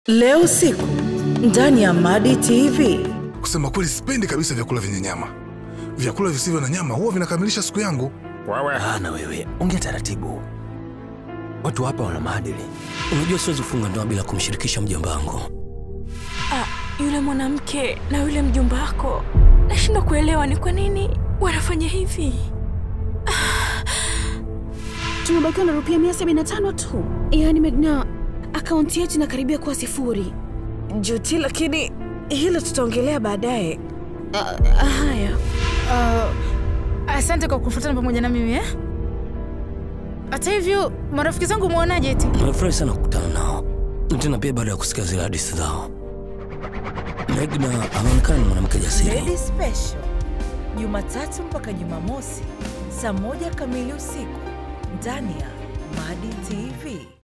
Leo usiku ndani ya Madi TV. Kusema kweli, sipendi kabisa vyakula vyenye nyama. Vyakula visivyo na nyama huwa vinakamilisha siku yangu. Wewe Ah, na wewe ongea taratibu. Watu hapa wana maadili. Unajua siwezi kufunga ndoa bila kumshirikisha mjomba wangu. Ah, yule mwanamke na yule mjomba wako, nashindwa kuelewa ni kwa nini wanafanya hivi. tumebakiwa na rupia mia sabini na tano tu yaani megna akaunti yetu inakaribia kuwa sifuri Juti, lakini hilo tutaongelea baadaye. Ah, haya Uh, asante kwa kufuatana pamoja na mimi eh? Hata hivyo marafiki zangu mwaonaje eti? Nimefurahi sana kukutana nao, Na tena pia baada ya kusikia zile hadithi zao. Megna anaonekana ni mwanamke jasiri. Lady Special Jumatatu mpaka Jumamosi saa moja kamili usiku ndani ya Madi TV.